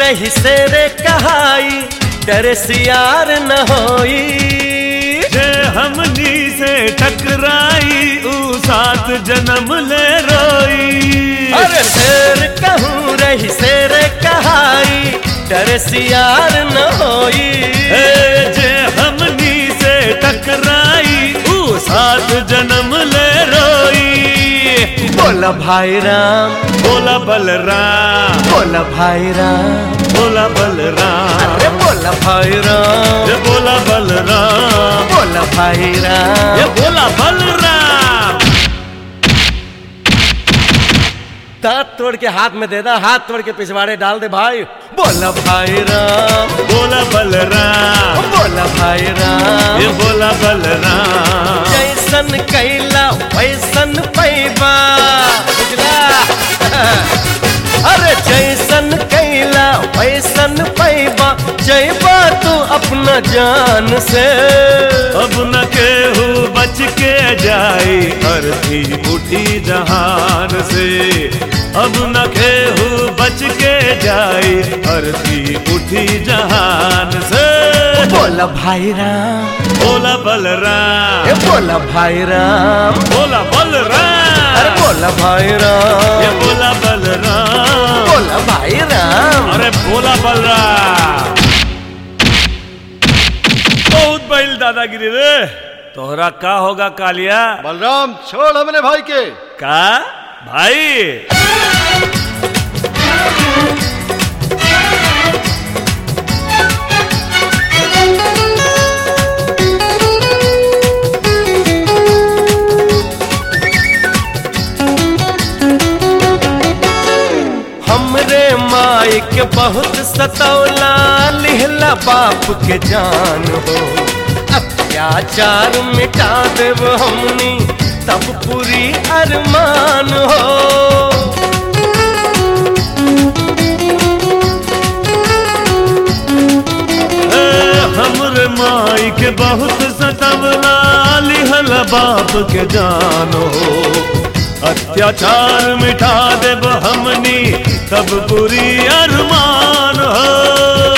रही से रे कहाई डर सियार न होई जे हमनी से टकराई ऊ सात जन्म ले रोई अरे शेर कहूँ रही से रे कहाई डर सियार न होई ए, जे हमनी से टकराई ऊ सात जन्म ले रोई बोला भाई राम बोला बलराम बोला भाई राम बोला बलराम अरे बोला भाई राम ये बोला बलराम बोला भाई राम ये बोला बलराम दांत तोड़ के हाथ में दे दा हाथ तोड़ के पिछवाड़े डाल दे भाई बोला भाई राम बोला बलराम बोला भाई राम ये बोला बलराम जैसन कैला वैसन पैबा बुझला अरे जैसन कैला वैसन पैबा जैबा तू अपना जान से अब न केहू बच के जाए अर्थी उठी जहान से अब न केहू बच के जाए अर्थी उठी जहान से बोला भाई राम बोला बलराम ए बोला भाई राम बोला अरे बलराम बोला भाई राम ये बोला बलराम बोला भाई राम अरे बोला बलराम बहुत बैल दादागिरी रे तोहरा का होगा कालिया बलराम छोड़ हमने भाई के का भाई हमरे माई के बहुत सतौला लिहला बाप के जान हो अत्याचार मिटा देव हमनी तब पूरी अरमान हो ए, हमरे माई के बहुत सतवला लिहल बाप के जानो अत्याचार मिटा देब हमनी तब पूरी अरमान हो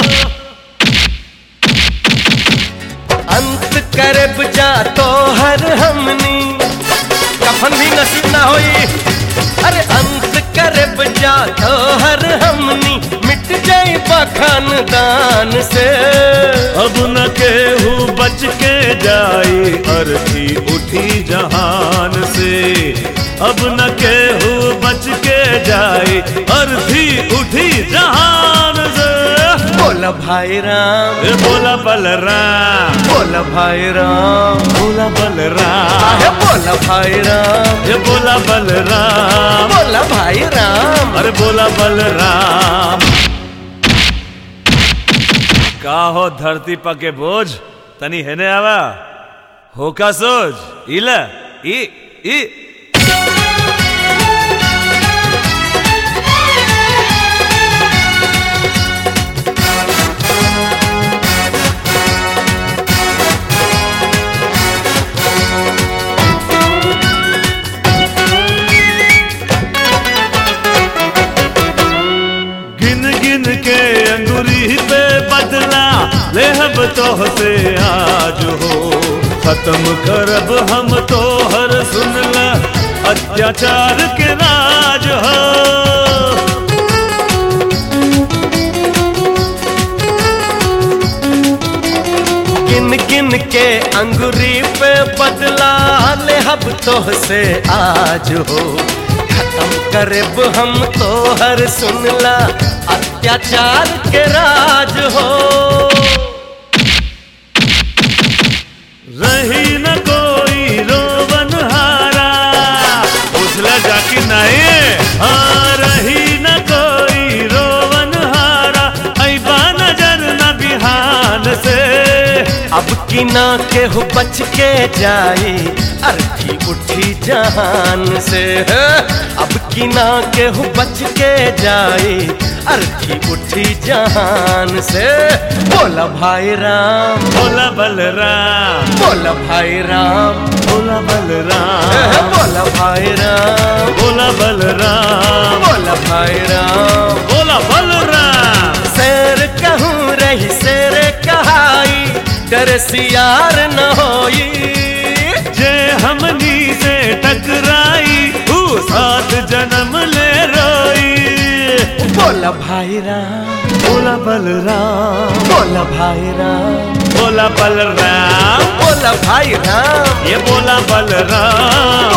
अंत करब जा तो हर हमनी कफन भी नसीब ना होई अरे अंत करब जा तो हर हमनी मिट जाई खानदान से अब न केहू बच के जाई अर्थी उठी जहान से अब न केहू बच के जाई अर्थी उठी जहान से बोला भाई राम ए बोला बलराम बोला भाई राम बोला बलराम आहे बोला भाई राम ये बोला बलराम बोला भाई राम अरे बोला बलराम का हो धरती पके बोझ तनी हेने आवा होका सोच इला ई ई गिन गिन के अंगुरी पे बदला लेहब तोह से आज हो खत्म करब हम तोहर सुनला अत्याचार के राज हो किन किन के अंगुरी पे बदला ले हब तोह से आज हो खत्म करब हम तोहर सुनला अत्याचार के राज हो रही न कोई रोवन हारा उसला जाकी नहीं हाँ रही न कोई रोवन हारा ऐबा नजर न बिहान से अब की ना के हो बच के जाई अर्थी उठी जहान से अब की ना के हो बच के जाई अर्थी उठी जहान से बोला भाई राम बोला बलराम बोला भाई राम बोला बलराम बोला भाई राम बोला बलराम बोला भाई राम बोला बलराम से डर सियार न होई जे हमनी से टकराई ऊ सात जन्म ले रोई बोला भाई राम बोला बलराम बोला भाई राम बोला बलराम बोला भाई राम ये बोला बलराम